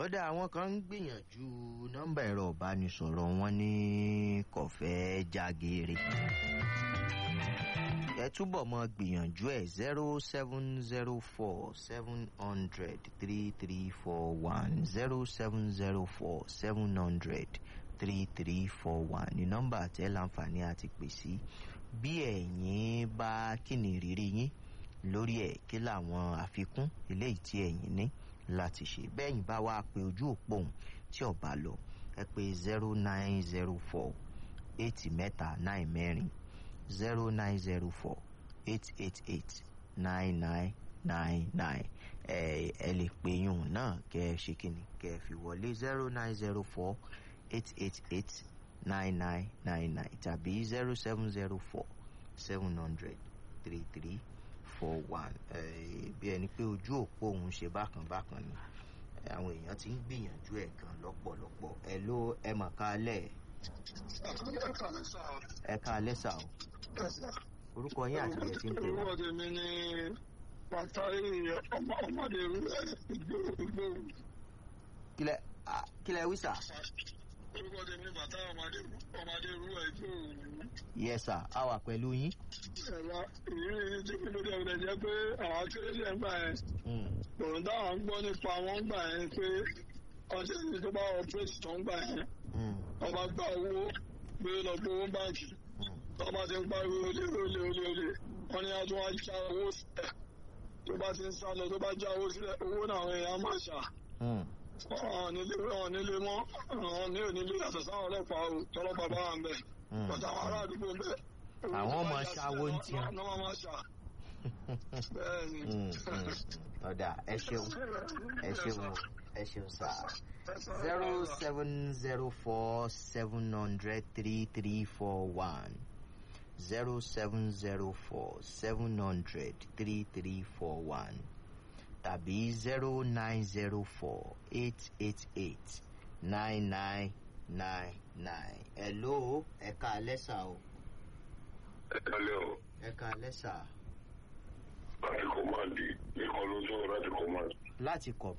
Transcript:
kódà àwọn kan ń gbìyànjú nọ́mbà ẹ̀rọ ìbánisọ̀rọ̀ wọn ní kọ̀fẹ́ jágeere ẹ túbọ̀ mọ gbìyànjú ẹ̀ zero seven zero four seven hundred three three four one zero seven zero four seven hundred three three four one ní nọ́mbà tẹ́ láǹfààní àti pè sí bí ẹ̀yin bá kíni ìrírí yín lórí ẹ̀ kí làwọn àfikún eléyìí tí ẹ̀yin ní láti ṣe bẹ́ẹ̀yìn bá wá pé ojú òpó òun tí ọba lọ ẹ pé zero nine zero four eight mẹ́ta nine mẹ́rin zero nine zero four eight eight eight nine nine nine nine ẹ ẹ lè pè yùn náà kẹ ẹ ṣe kíni kẹ ẹ fi wọlé zero nine zero four eight eight eight nine nine nine nine tàbí zero seven zero four seven hundred three three four one bí ẹni pé ojú òpó òun ṣe bákan bákan ni àwọn èèyàn ti ń gbìyànjú ẹ̀ gan lọ́pọ̀lọpọ̀ ẹ ló ẹ mọ̀ ká lẹ̀ ẹ ká lẹ́ sà o orúkọ yín àti ẹ̀ ti ń pè wá. orúkọ tèmi ni pàtàkì ọmọdé ìgbòho. kílẹ̀ ah, kílẹ̀ wí sà. orúkọ tèmi ni bàtà ọmọdé ọmọdé ìrúwà ìgbòho. yẹ sà á wà pẹ̀lú yín. ẹ̀rọ ìrírí tí kí ló dé ọ̀rẹ́ jẹ́ pé àwọn akérèdé ń gbà yẹn Mm, òun táwọn ń gbọ́ nípa wọn gbà yẹn pé ọjọ́ ìní tó bá ọ̀pẹ́sì tó ń gbà yẹn mm, wọ́n bá gba owó gbé lọ gbowó báńkì mm. tó bá ti ń pariwo olè olè olè olè wọ́n ní àtún wá já owó sílẹ̀ tó bá ti ń sá lọ tó bá já owó sílẹ̀ owó náà àwọn èèyàn máa ṣà Mm. wọn nílé wọn nílé mọ́ wọn ní onílé yàtọ̀ sáwọn ọlọ́pàá o tọ́lọ́pàá bá wà ń bẹ̀ Mm. bàtà àwọn ará àdúgbò ń bẹ̀. Àwọn ọmọ ṣàwo ń tiẹ̀. ní wọ́n máa ṣà bẹ́ẹ̀ ni. Mm, mm. ọ̀dà ẹ ṣeun ẹ ṣeun o, ẹ ṣeun sà. zero seven zero four seven hundred three three four one zero seven zero four seven hundred three three four one tàbí zero nine zero four eight eight eight nine nine nine nine. hello ẹ̀ka lẹ́sà o ẹ kálẹ̀ o ẹ̀ka lẹ́sà láti kọ́mándì nìkan ló sọ̀rọ̀ láti kọ́mándì. láti kọ̀